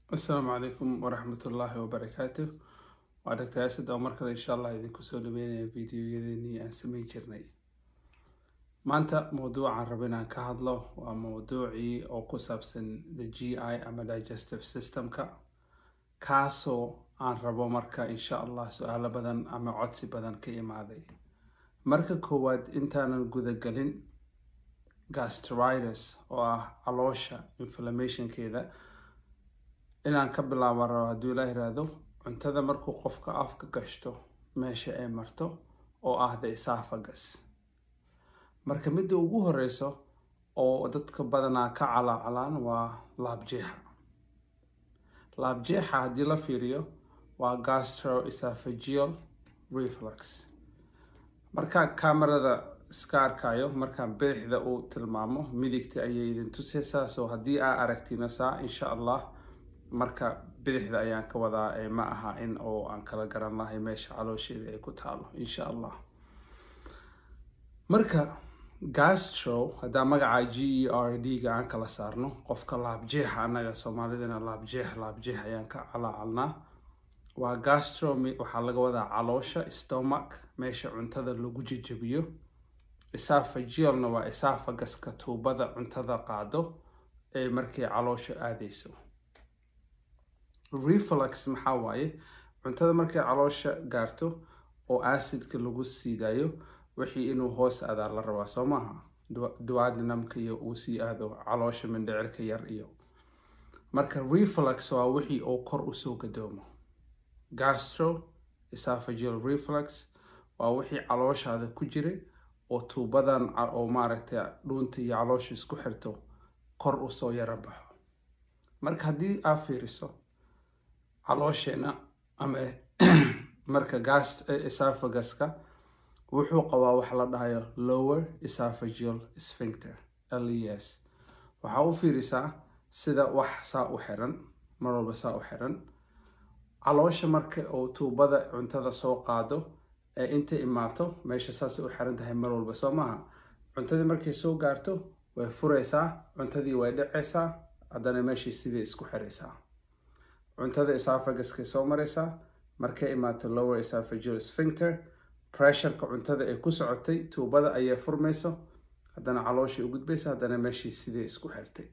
asalaamu calaykum waraxmatullaahi wabarakaatu waa doctor asad oo mar kale insha allah idinku soo dhaweynaya videoyadeenii aan sameyn jirnay maanta mowduucaan rabo inaan ka hadlo waa mowduucii oo ku saabsan the g i ama digestive systemka kaasoo aan rabo marka insha allah su-aalo badan ama codsi badan ka imaaday marka koowaad intaanan gudagelin gastritis oo ah caloosha inflammationkeeda inaan ka bilaabo rabo hadduu ilaa yiraahdo cuntada markuu qofka afka gashto meesha ay marto oo ah the esophagus marka midda ugu horeyso oo dadka badanaa ka calaacalaan waa laabjeexa laabjeexa haddii la fiiriyo waa gastroesophageal reflux markaa kamarada iska arkayo markaan bidixda uu tilmaamo midigta ayay idin tuseysaa so haddii aa aragtino saa insha allah marka bidixda ayaan ka wadaa ee ma aha in oo aan kala garan lahay meesha caloosheeda ay ku taalo insha allah marka gastro haddaa magaca g e r d ga aan kala saarno qofka laabjeexa annaga soomaalidana laabjeex laabjeex ayaan ka calaacalnaa waa gastro waxaa laga wadaa caloosha stomach meesha cuntada lagu jejebiyo esophagealna waa esophagaska tuubada cuntada qaado ee markay caloosha aadeyso reflux maxaa waaye cuntada markay caloosha gaarto oo acidka lagu siidayo wixii inuu hoos aadaa la rabaa soo maaha duodenumka iyo uu sii aado caloosha mindhicirka yar iyo marka reflux waa wixii oo kor usoo gadoomo gastro esophageal reflux waa wixii calooshaada ku jiray oo tuubadan oo maaragtay dhuunta iyo caloosha isku xirto kor usoo yaro baxo marka haddii aa fiiriso caloosheenna ama marka gas esophagaska wuxuu qabaa waxa la dhahayo lower esophageal sphincter l e s waxaa u fiirisaa sida wax saa u xiran mar walba saa u xiran caloosha marka oo tuubada cuntada soo qaado ee inta imaato meesha saasay u xiran tahay mar walba soo maaha cuntadii markay soo gaarto way fureysaa cuntadii way dhaceysaa haddana meeshii sidii isku xiraysaa cuntada esophaguskay soo mareysaa markay imaato lower esophageal sphincter pressureka cuntada ay ku socotay tuubada ayay furmayso haddana calooshay u gudbaysa haddana meeshii sidii isku xirtay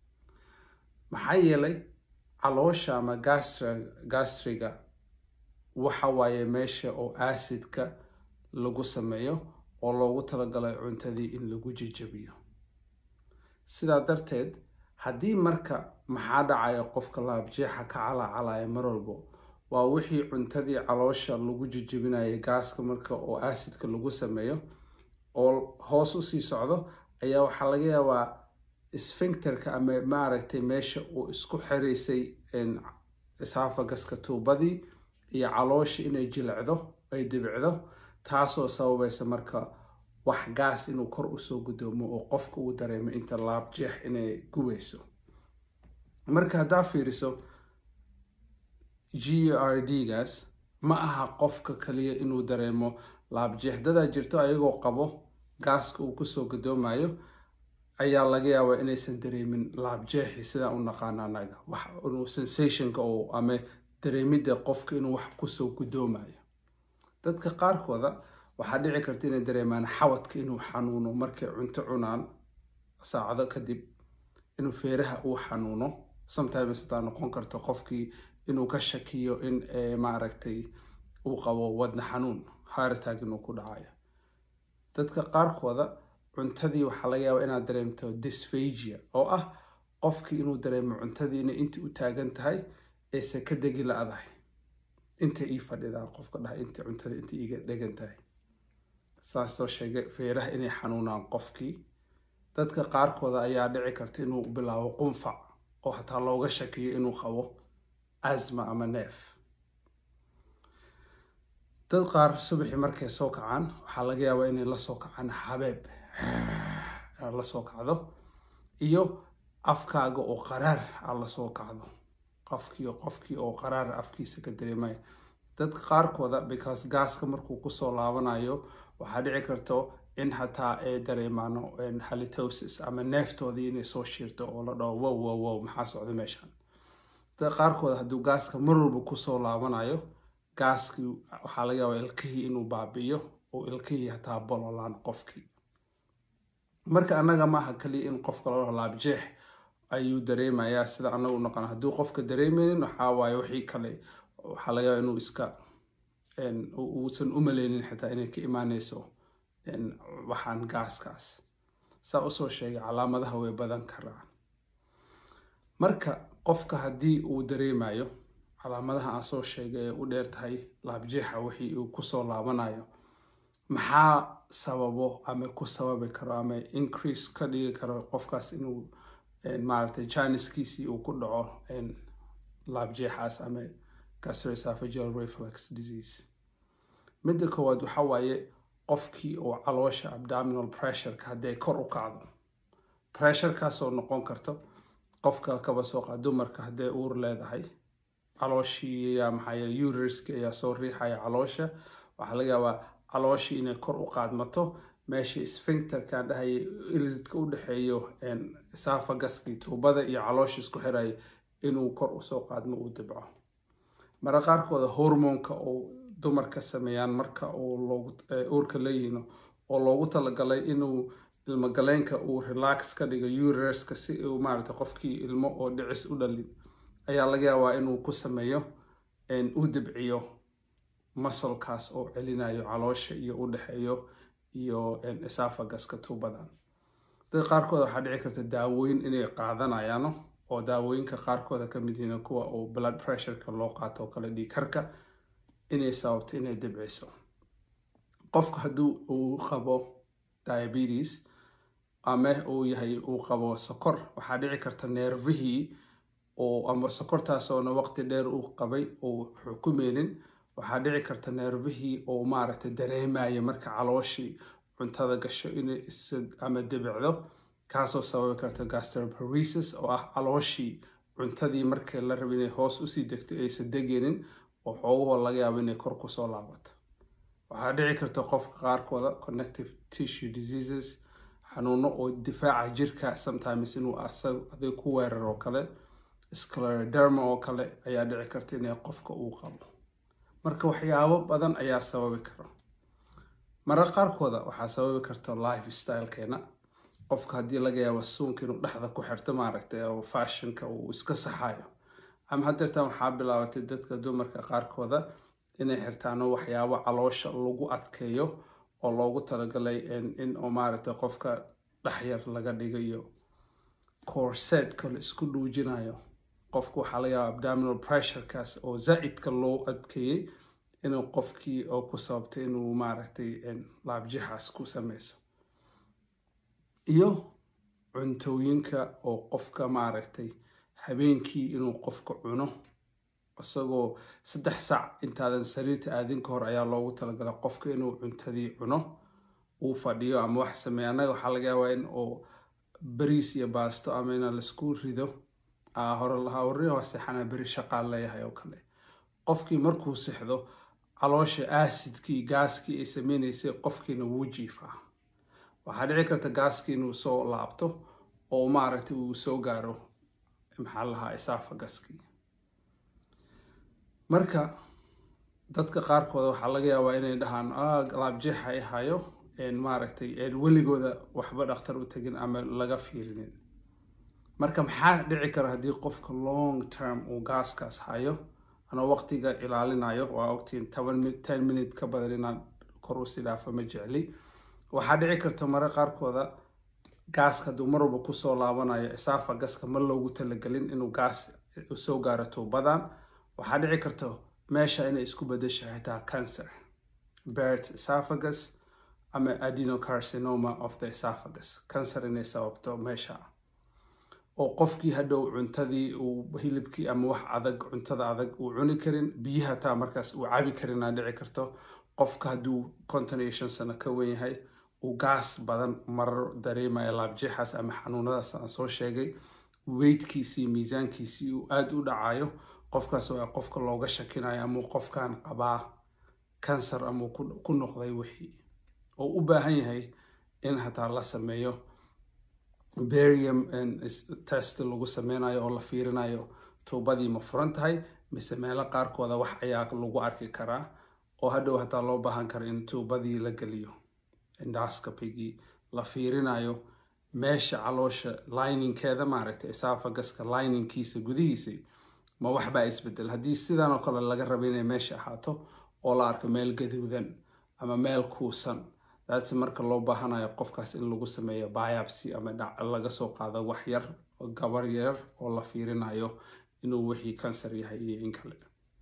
maxaa yeelay caloosha ama gastriga waxa waaye meesha oo acidka lagu sameeyo oo loogu talagalay cuntadii in lagu jejabiyo sidaa darteed haddii marka maxaa dhacaya qofka laabjeexa ka calaacalaya mar walbo waa wixii cuntadii caloosha lagu jejebinaya gaaska marka oo acidka lagu sameeyo oo hoos usii socdo ayaa waxaa laga yaabaa sfincterka ama maaragtay meesha uu isku xiraysay esophaguska tuubadii iyo caloosha inay jilecdo ay dibicdo taasoo sababaysa marka wax gaas inuu kor usoo gudoomo oo qofka uu dareemo inta laabjeex inay gubayso marka haddaa fiiriso g r d gaas ma aha qofka kaliya inuu dareemo laabjeex dadaa jirto ayagoo qabo gaaska uu kusoo gadoomayo ayaa laga yaabaa inaysan dareemin laabjeexi sidaan u naqaana anaga wax inuu sensationka oo ama dareemidda qofka inuu wax kusoo gudoomayo dadka qaarkooda waxaa dhici karta inay dareemaan xawadka inuu xanuuno markay cunto cunaan saacado kadib inuu feeraha uu xanuuno sometimes hataa noqon karto qofkii inuu ka shakiyo in maaragtay uu qabo wadna xanuun haaritaag inuu ku dhacayo dadka qaarkooda cuntadii waxaa laga yaabaa inaad dareemto dysphagia oo ah qofkii inuu dareemo cuntadii inay inta u taagan tahay ayse ka degi la-dahay inta ii fadhidaa qofka dhaha inta cuntada inta iiga dhegan tahay saasoo sheegay feeraha inay xanuunaan qofkii dadka qaarkooda ayaa dhici karta inuu bilaabo qunfac oo hataa looga shakiyo inuu qabo asma ama neef dad qaar subaxii markay soo kacaan waxaa laga yaabaa inay lasoo kacaan xabeeb lasoo kacdo iyo afkaaga oo qaraar a lasoo kacdo qofkii qofkii oo qaraar afkiisa ka dareemaya dad qaarkooda because gaaska markuu kusoo laabanayo waxaa dhici karto in hataa ay dareemaano halitosis ama neeftoodii inay soo shiirto oo la dhaho wow wow wow maxaa socda meeshan dad qaarkood hadduu gaaska mar walba kusoo laabanayo gaaskii waxaa laga yaabaa ilkihii inuu baabi'iyo oo ilkihii hataa bololaan qofkii marka annaga maaha kaliya in qofka loo laabjeex ayuu dareemayaa sida annagu naqan hadduu qofka dareemeynin waxaa waaye wixii kale waxaa laga yaabaa inuu iska uusan u maleynin xitaa inay ka imaaneyso waxaan gaaskaas saa usoo sheegay calaamadaha way badan karaan marka qofka haddii uu dareemayo calaamadaha aan soo sheegay ee u dheer tahay laabjeexa wixii uu kusoo laabanayo maxaa sababo ama ku sababi karo ama increase ka dhigi karo qofkaas inuu maaragtay janiskiisii uu ku dhaco laabjeexaas ama gastroesophageal reflux disease midda koowaad waxa waaye qofkii oo caloosha abdominal pressureka hadday kor u kacdo pressurekaasoo noqon karto qofka kaba soo qaad dumarka hadday uur leedahay calooshii ayaa maxaa yeele uteriska ayaa soo riixaya caloosha waxaa laga yaabaa calooshii inay kor u qaadmato meesha sphincterkaan dhahaya ilidka u dhexeeyo esafagaskii tuubada iyo caloosha isku xiraya inuu kor usoo qaadmo uu dibco mara qaarkooda hormonka oo dumarka sameeyaan marka uu uurka leeyihiin oo loogu talagalay inuu ilmogaleenka uu relax ka dhigo uteriska si uu maaragtay qofkii ilmo oo dhicis u dhalin ayaa laga yaabaa inuu ku sameeyo u dibciyo masolkaas oo celinayo caloosha iyo u dhexeeyo iyo esafagaska tuubadan dad qaarkood waxaa dhici karta daawooyin inay qaadanayaano oo daawooyinka qaarkooda ka mid yihiin kuwa uu blood pressureka loo qaato oo kale dhiigkarka inay sababto inay dibciso qofka hadduu uu qabo diabetes ama uu yahay uu qabo sokor waxaa dhici karta neervihii oo ama sokortaasoona waqti dheer uu qabay oo xukumeynin waxaa dhici karta neervihii oo maaragtay dareemaya marka calooshii cuntada gasho inay ama dibicdo kaasoo sababi karta gastroparesis oo ah calooshii cuntadii marka la raba inay hoos usii degto aysan degeynin oo xoogahoo laga yaabo inay kor kusoo laabato waxaa dhici karta qofka qaarkooda connective tissue diseases xanuuno oo difaaca jirka sometimes inuu adig ku weerar oo kale scleroderma oo kale ayaa dhici karta inay qofka uu qabo marka waxyaabo badan ayaa sababi kara marar qaarkooda waxaa sababi karta life stylekeena qofka haddii laga yaabo suunka inuu dhexda ku xirto maaragtay oo fashionka uu iska saxayo ama haddeertan waxaa bilaabatay dadka dumarka qaarkooda inay xirtaan waxyaabo caloosha lagu adkeeyo oo loogu talagalay in oo maaragtay qofka dhexyar laga dhigayo corsetka la isku dhuujinayo qofka waxaa laga yaaba abdominal pressurekaas oo zaa'idka loo adkeeyey inuu qofkii oo ku sababtay inuu maaragtay laabjixaas ku sameyso iyo cuntooyinka oo qofka maaragtay habeenkii inuu qofka cuno isagoo saddex sac intaadan sariirta aadin ka hor ayaa loogu talagalay qofka inuu cuntadii cuno uu fadhiyo ama wax sameeya annaga waxaa laga yaabaa in oo bariis iyo baasto ama ina laisku rido hore lahaa warri waa seexanaa beri shaqaan leeyahay oo kale qofkii markuu sixdo caloosha aasidkii gaaskii ay sameynaysay qofkiina wuu jiifaa waxaa dhici karta gaaskii inuu soo laabto oo maaragtay uu soo gaaro maxaa lahaa esafagaskii marka dadka qaarkooda waxaa laga yaabaa inay dhahaan laabjeexa ay hayo maaragtay weligooda waxba dhakhtar u tegin ama laga fiirinin marka maxaa dhici kara haddii qofka long term uu gaaskaas hayo anoo waqtiga ilaalinayo waa ogtiin toban ten minute ka badan inaan kor u sidhaafo ma jecli waxaa dhici karta mare qaarkooda gaaska hadduu mar walba kusoo laabanayo esafagaska ma loogu talagelin inuu gaas soo gaaro tuubadan waxaa dhici karta meesha inay isku bedesho xitaa cancer bert esophagus ama adenocarcinoma of the esophagus cancer inay sababto meesha oo qofkii hadhow cuntadii uu hilibkii ama wax adag cuntada adag uu cuni karin biyaha taa markaas uu cabi karin aa dhici karto qofka hadduu konton iyo shan sano ka wen yahay uu gaas badan marar dareemaya laabjeexaas ama xanuunadaas aan soo sheegay weydkiisii miisaankiisii uu aada u dhacayo qofkaas waa qofka looga shakinayo amau qofkan qabaa kansar amau ku noqday wixii oo u baahan yahay in hataa la sameeyo berium test lagu sameynayo oo la fiirinayo tuubadii ma furan tahay mise meelo qaarkooda wax ayaa lagu arki karaa oo hadhow hataa loo baahan karo in tuubadii la geliyo endoscopygii la fiirinayo meesha caloosha liningkeeda maaragtay esafagaska liningkiisa gudihiisa ma waxbaa isbedel haddii sidan oo kale laga raba inay meesha ahaato oo la arko meel gaduudan ama meel kuusan daatse marka loo baahanayo qofkaas in lagu sameeyo biopsy ama laga soo qaado wax yar gabar yar oo la fiirinayo inuu wixii kansar yahay iyo in kale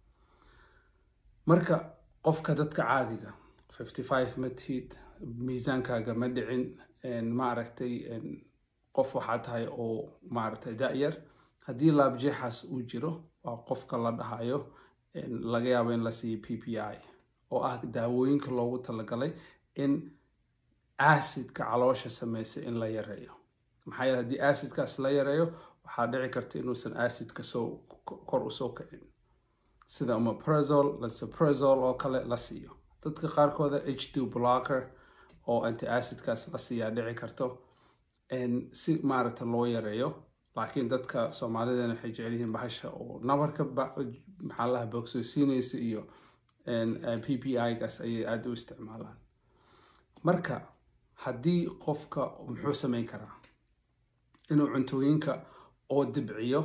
marka qofka dadka caadiga fifty five ma tihid miisaankaaga ma dhicin maaragtay qof waxaa tahay oo maaragtay da-yar haddii laabjeexaas uu jiro waa qofka la dhahayo laga yaabo in la siiyo p p i oo ah daawooyinka loogu talagalay in acidka caloosha sameysa in la yareeyo maxaa yeele haddii acidkaas la yareeyo waxaa dhici karta inuusan acidka soo kor usoo kicin sida omeprazol lansoprazol oo kale la siiyo dadka qaarkooda h two blocker oo anti acidkaas la siiyaa dhici karto si maaragta loo yareeyo laakiin dadka soomaalidana waxay jecel yihiin bahasha oo nabarka maxaa laha bogsoosiinaysa iyo p p i gaas ayay aada u isticmaalaan marka haddii qofka muxuu sameyn karaa inuu cuntooyinka oo dibciyo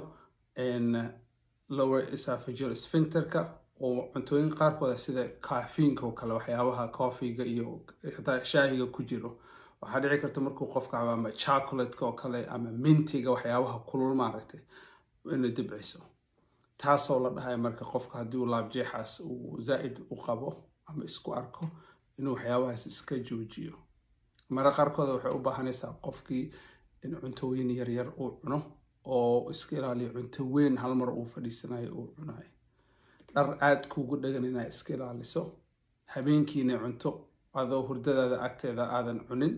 lower esophageal sphincterka oo cuntooyin qaarkooda sida kaafiinka oo kale waxyaabaha coffeega iyo hataa shaahiga ku jiro waxaa dhici karta markuu qofka cabo ama chocolateka oo kale ama mintiga waxyaabaha kulul maaragtay inay dibciso taasoo la dhahay marka qofka haddii uu laabjeexaas uu zaa-id u qabo ama isku arko inuu waxyaabahaas iska joojiyo mara qaarkooda waxay u baahanaysaa qofkii in cuntooyin yaryar uu cuno oo iska ilaaliyo cunto weyn hal mar uu fadhiisanayo uu cunayo dhar aada kuugu dhagan inaa iska ilaaliso habeenkiina cunto adoo hurdadaada agteeda aadan cunin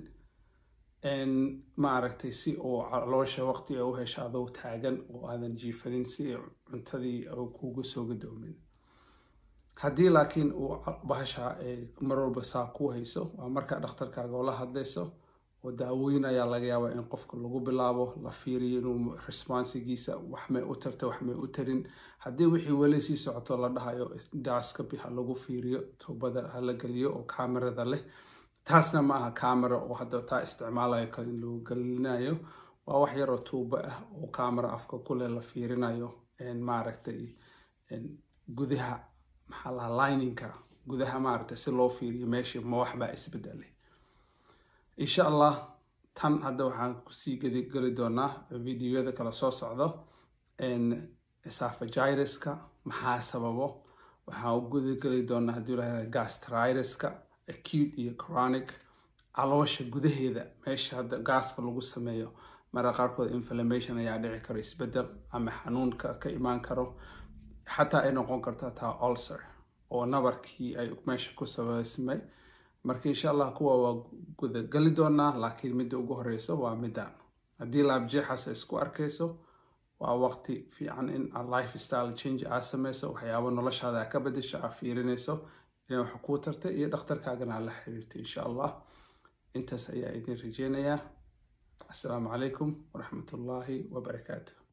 maaragtay si uu caloosha waqti u hesho adoo taagan oo aadan jiifanin si cuntadii kuugu soo gadoomin haddii laakiin uu bahasha mar walba saa ku hayso waa markaa dhakhtarkaaga oo la hadlayso oo daawooyin ayaa laga yaabaa in qofka lagu bilaabo la fiiriyo inuu responsigiisa waxmay u tarta waxmay u tarin haddii wixii weli sii socoto la dhahayo dascapi ha lagu fiiriyo tuubada ha la geliyo oo kamerada leh taasna ma aha camera oo hadda taa isticmaalayo kale in lagu gelinayo waa wax yaroo tuubo ah oo camera afka kuleh la fiirinayo maaragtay gudaha maxaa lahaa lininka gudaha maaragtay si loo fiiriyo meeshii ma waxbaa isbedelay insha allah tan hadda waxaan kusii geli doonaa videoyada kala soo socdo esophagiruska maxaa sababo waxaan u gudageli doonaa haddii la gastritiska acute iyo chronic caloosha gudaheeda meesha hadda gaaska lagu sameeyo mara qaarkood inflammation ayaa dhici karo isbedel ama xanuunka ka imaan karo xataa ay noqon karta taa ulcer oo nabarkii ay meesha ku sabeysmay marka insha allah kuwa waa gudageli doonaa laakiin midda ugu horeyso waa midaan haddii laabjeexaas isku arkayso waa waqti fiican in life style change aa sameyso waxyaabo noloshaada ka bedesho aa fiirinayso inay wax kuu tartay iyo dhakhtarkaagana aa la xiriirtay insha allah intaas ayaa idin rajeynayaa assalaamu calaykum waraxmat ullaahi wabarakaatu